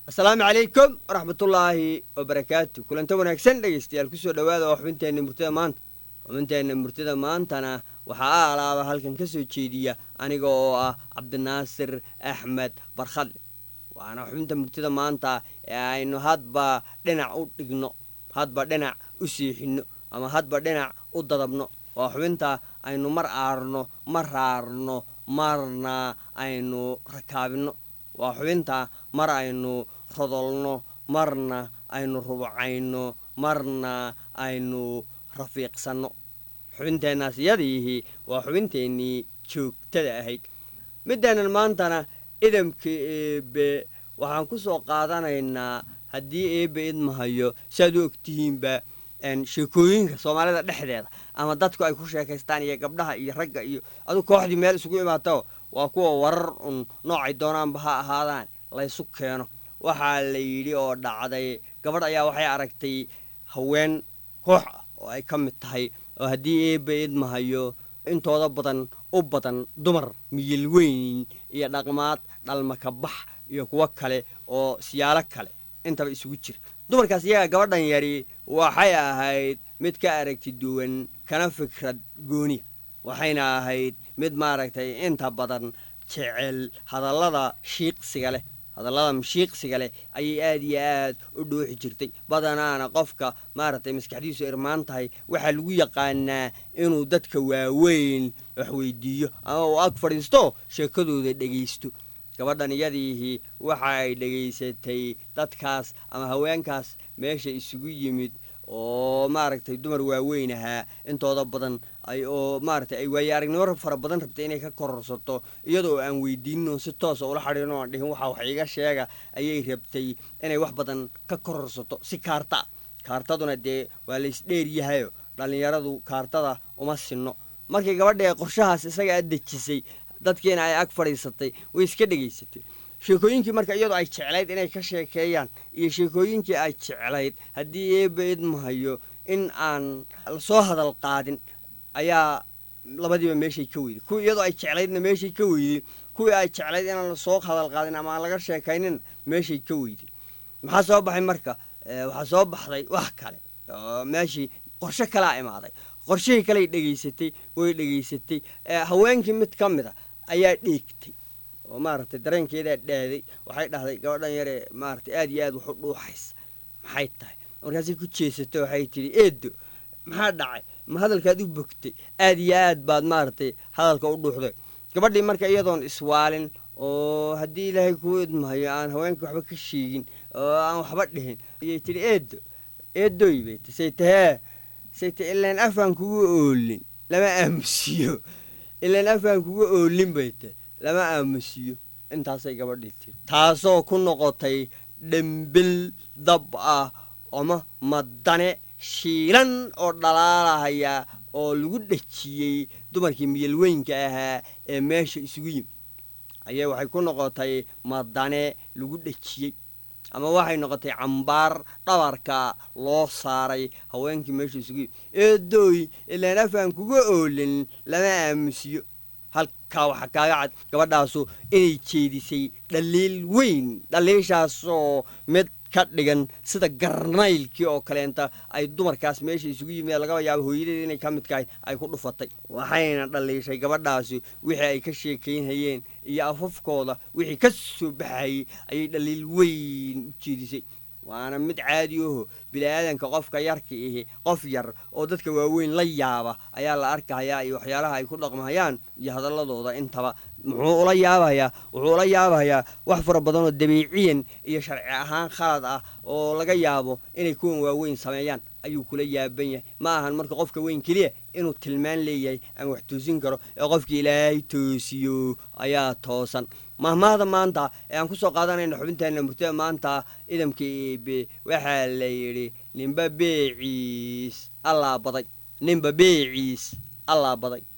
asalaamu calaykum waraxmatullaahi wabarakaatu kulanta wanaagsan dhegeystayaal kusoo dhowaada oo xubinteenna murtida maanta xubinteenna murtida maantana waxaa a alaaba halkan ka soo jeediya aniga oo ah cabdinaasir axmed barkhadle waana xubinta murtida maanta ee aynu hadba dhinac u dhigno hadba dhinac u siixinno ama hadba dhinac u dadabno waa xubinta aynu mar aarno mar raarno marna aynu rakaabinno waa xubinta mar aynu rodolno marna aynu rubcayno marna aynu rafiiqsanno xubinteennaas iyadiihi waa xubinteennii joogtada ahayd middeennan maantana idamka eebe waxaan ku soo qaadanaynaa haddii eebe idmahayo siaad u ogtihiinba sheekooyinka soomaalida dhexdeeda ama dadku ay ku sheekaystaan iyo gabdhaha iyo ragga iyo adu kooxdii meel isugu imaato waa kuwa warar un noocay doonaanba ha ahaadaan laysu keeno waxaa la yidhi oo dhacday gabadh ayaa waxay aragtay haween koox ah oo ay ka mid tahay oo haddii eebe idmahayo intooda badan u badan dumar miyil weyn iyo dhaqmaad dhalmakabax iyo kuwo kale oo siyaalo kale intaba isugu jira dumarkaas iyaga gabadhan yari waxay ahayd mid ka aragti duwan kana fikrad gooniya waxayna ahayd mid maaragtay inta badan jecel hadallada shiiqsiga leh hadallada mashiiqsiga leh ayay aad iyo aad u dhuuxi jirtay badanaana qofka maaragtay maskaxdiisu irmaan tahay waxaa lagu yaqaanaa inuu dadka waaweyn wax weydiiyo ama uu ag fadhiisto sheekadooda dhegaysto gabadhan iyadiihii waxa ay dhegaysatay dadkaas ama haweenkaas meesha isugu yimid oo maaragtay dumar waaweyn ahaa intooda badan ay oo maaragtay ay waaye aragnimo fara badan rabtay inay ka kororsato iyadoo aan weydiinno si toosa ula xadhiino aan dhihin waxa wax iga sheega ayay rabtay inay wax badan ka kororsato si kaarta kaartaduna dee waa laysdheer yahayo dhallinyaradu kaartada uma sinno markii gabadha ee qorshahaas isaga a dejisay dadkiina ay ag fadhiisatay way iska dhegaysatay sheekooyinkii marka iyadoo ay jeclayd inay ka sheekeeyaan iyo sheekooyinkii ay jeclayd haddii eebe idmahayo in aan lasoo hadal qaadin ayaa labadiiba meeshay ka weyday kuwii iyadoo ay jeclaydna meeshay ka weyday kuwii ay jeclayd inaan lasoo hadal qaadin ama aan laga sheekaynin meeshay ka weyday maxaa soo baxay marka waxaa soo baxday wax kale oo meeshii qorshe kalea imaaday qorshihii kaley dhegaysatay way dhegaysatay haweenkii mid ka mid a ayaa dheegtay oo maaragtay dareenkeedaa dhaaday waxay dhahday gabadhan yaree maaragtay aad iyo aad wax u dhuuxaysa maxay tahay markaasay ku jeesatay waxay tidhi eedo maxaa dhacay ma hadalkaad u bogtay aad iyo aad baad maaragtay hadalka u dhuuxday gabadhii marka iyadoon iswaalin oo haddii ilaahay kuu idmahayo aan haweenkii waxba ka sheegin oo aan waxba dhihin ayay tidhi eedo eedoy bay ti say tahee sayte ilaan afaan kugu oolin lama aamusiyo ilaan afaan kuga oolin bay te lama aamusiyo intaasay gabadhii tiri taasoo ku noqotay dhembil dab ah ama madane shiilan oo dhalaalahaya oo lagu dhejiyey dumarkii miyalweynka ahaa ee meesha isugu yimid ayay waxay ku noqotay madane lagu dhejiyey ama waxay noqotay cambaar dhabarka loo saaray haweenkii meesha isugu yimid eedooy ilaan afaan kuga oolin lama aamusiyo halkaa waxaa kaaga cad gabadhaasu inay jeedisay dhaliil weyn dhaliishaasoo mid ka dhigan sida garnaylkii oo kaleenta ay dumarkaas meesha isugu yimid lagaba yaabo hooyadeed inay ka midkahay ay ku dhufatay waxayna dhaliishay gabadhaasi wixii ay ka sheekaynhayeen iyo afafkooda wixii ka soo baxayay ayay dhaliil weyn u jeedisay waana mid caadi aho bini-aadanka qofka yarka ihi qof yar oo dadka waaweyn la yaaba ayaa la arkahayaa iyo waxyaalaha ay ku dhaqmahayaan iyo hadalladooda intaba muxuu ula yaabahayaa wuxuu ula yaabahayaa wax fara badanoo dabiiciyan iyo sharci ahaan khalad ah oo laga yaabo inay kuwan waaweyn sameeyaan ayuu kula yaaban yahay ma ahan marka qofka weyn keliya inuu tilmaan leeyahay ama wax toosin karo ee qofka ilaahay toosiyo ayaa toosan mahmaahda maanta ee aan ku soo qaadanayna xubinteenna murtada maanta idamka eebe waxaa la yidhi ninba beeciis allaa baday ninba beeciis allaa baday